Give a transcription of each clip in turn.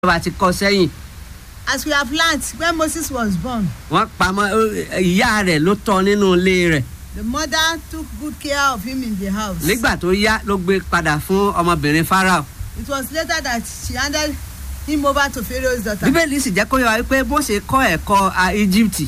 bá ti kọ sẹ́yìn As we have learnt, when Moses was born, wọ́n pamọ́ ó- ìyá rẹ̀ ló tọ́ nínú ilé rẹ̀ the mother took good care of him in the house. nígbà tó yá ló gbé padà fún ọmọbìnrin Fáráò It was later that she handed him over to Pharaoh's daughter. bíbélì sì jẹ́ kó yọ wípé bó ṣe kọ́ ẹ̀kọ́ a Íjíbítì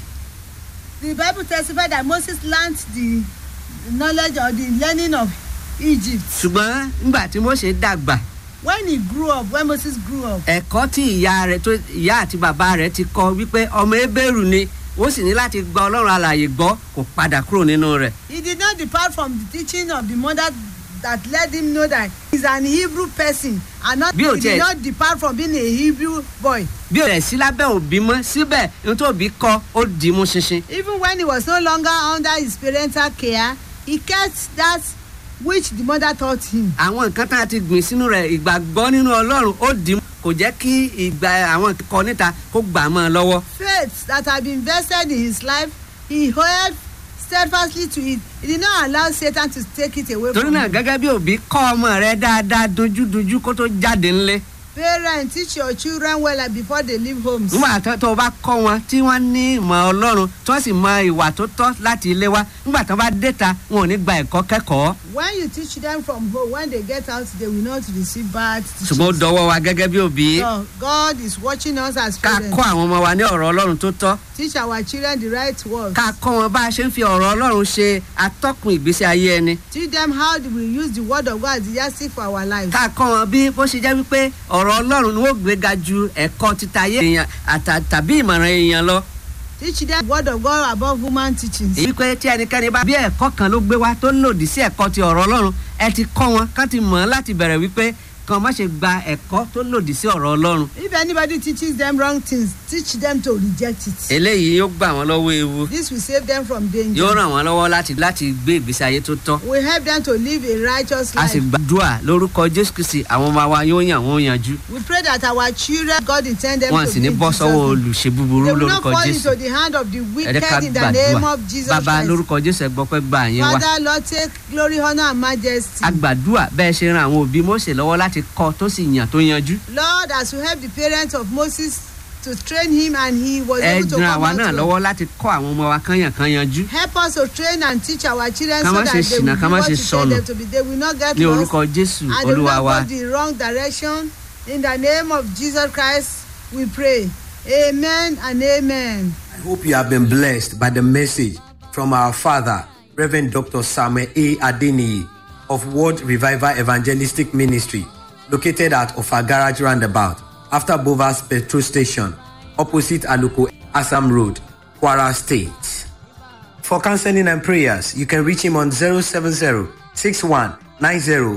The Bible testified that Moses learnt the knowledge or the learning of Egypt. ṣùgbọ́n nígbà tí Mósè dàgbà When he grew up, when Moses grew up, ẹ̀kọ́ tí ìyá rẹ̀ tó ìyá àti bàbá rẹ̀ ti kọ́ wípé ọmọ ebéèrú ni ó sì ní láti gba ọlọ́run alààyè gbọ́ kò padà kúrò nínú rẹ̀ he did not depart from the teaching of the mother that let him know that he's an Hebrew person and not, Bí o he did tiẹ̀- not depart from being a Hebrew boy. bí ó rẹ̀ sí lábẹ́ òbí mọ́ síbẹ̀ ohun tó bí kọ́ ó dì í mú ṣinṣin Even when he was no longer under his parental care, he kept that which the mother taught him. àwọn nǹkan tá a ti gbìn sínú rẹ̀ ìgbàgbọ́ nínú ọlọ́run ó dì í mú kò jẹ́ kí ìgbà àwọn kọ níta kó gbà á mọ́ ọ lọ́wọ́ Faith that had been invested in his life, he held steadfastly to it. He did not allow Satan to take it away torí from náà him. gẹ́gẹ́ bí òbí kọ́ ọmọ rẹ dáadáa dojúdojú kó tó jáde ńlé Parents, teach your children well before they leave homes. nígbà tó tó o bá kọ́ wọn tí wọ́n ní ìmọ̀ ọlọ́run tí wọ́n sì mọ ìwà tó tọ́ láti ilé wa nígbà tó bá déta wọn ò ní gba ẹ̀kọ́ kẹ́kọ̀ọ́ When you teach them from home, when they get out, they will not receive bad ṣùgbọ́n ó teachings. dọwọ́ wa gẹ́gẹ́ bí òbí So God is watching us as ká parents. kọ́ àwọn ọmọ wa ní ọ̀rọ̀ ọlọ́run tó tọ́ Teach our children the right words. ká kọ́ wọn bá a ṣe ń fi ọ̀rọ̀ ọlọ́run ṣe atọ́kùn ìgbésí ayé ẹni Teach them how we use the word of God as the yardstick for our lives. ká kọ́ wọn bí bó ṣe jẹ́ wípé ọ̀rọ̀ ọlọ́run ni wọ́n gbéga ju ẹ̀kọ́ títayé èèyàn àtà- tàbí ìmọ̀ràn èèyàn lọ Teach them the word of God above human teachings. èyí pé tí ẹnikẹ́ni bá bí ẹ̀kọ́ kan ló gbé wá tó lòdì sí ẹ̀kọ́ ti ọ̀rọ̀ ọlọ́run ẹ ti kọ́ wọn ká ti mọ̀ ọ́n láti bẹ̀rẹ̀ wípé kàn má ṣe gba ẹ̀kọ́ tó lòdì sí ọ̀rọ̀ ọlọ́run If anybody teaches them wrong things, teach them to reject it. eléyìí yóò gbà wọ́n lọ́wọ́ ewu This will save them from yóò danger. ràn wọ́n lọ́wọ́ láti láti gbé ìgbésí ayé tó tọ́ We help them to live a righteous a sì life. gbàdúrà lórúkọ jésù kristi àwọn ọmọ wa yóò yàn wọ́n yanjú We pray that our children, God intend them wọn to sì ní be bọ́ Jesus' sọ́wọ́ name. olùṣe búburú They will not lórúkọ fall jésù into the hand of the ẹ jẹ́ ká wicked in the name gbàdúrà of Jesus bàbá Christ. lórúkọ jésù ẹ gbọ́ pé gbà yín wá Father, Lord, take glory, honor, and majesty. a gbàdúrà bẹ́ẹ̀ ṣe ran àwọn òbí Mósè lọ́wọ́ láti kọ́ tó sì yàn tó yanjú Lord, as you help the parents of Moses to train him and he was ẹ able to ran come àwa out náà to lọ́wọ́ láti kọ́ àwọn ọmọ wa kán yàn kán yanjú Help us to train and teach our children Ká so má that ṣe they ṣìnà, will ká be má what ṣe you tell sọnù. them to be. They will not get ní lost orúkọ jésù and they will olúwa not wa go the wrong direction. In the name of Jesus Christ, we pray. Amen and amen. I hope you have been blessed by the message from our father, Reverend Dr. Samuel A. Adeniyi of World Revival Evangelistic Ministry, located at Ofa Garage Roundabout, after Bovas Petrol Station, opposite Aluko Assam Road, Kwara State. For counseling and prayers, you can reach him on 070 61 90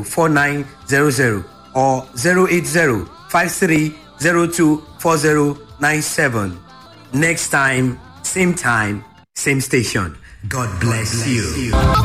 4900 or 080 5302 4097. Next time, same time, same station. God bless you.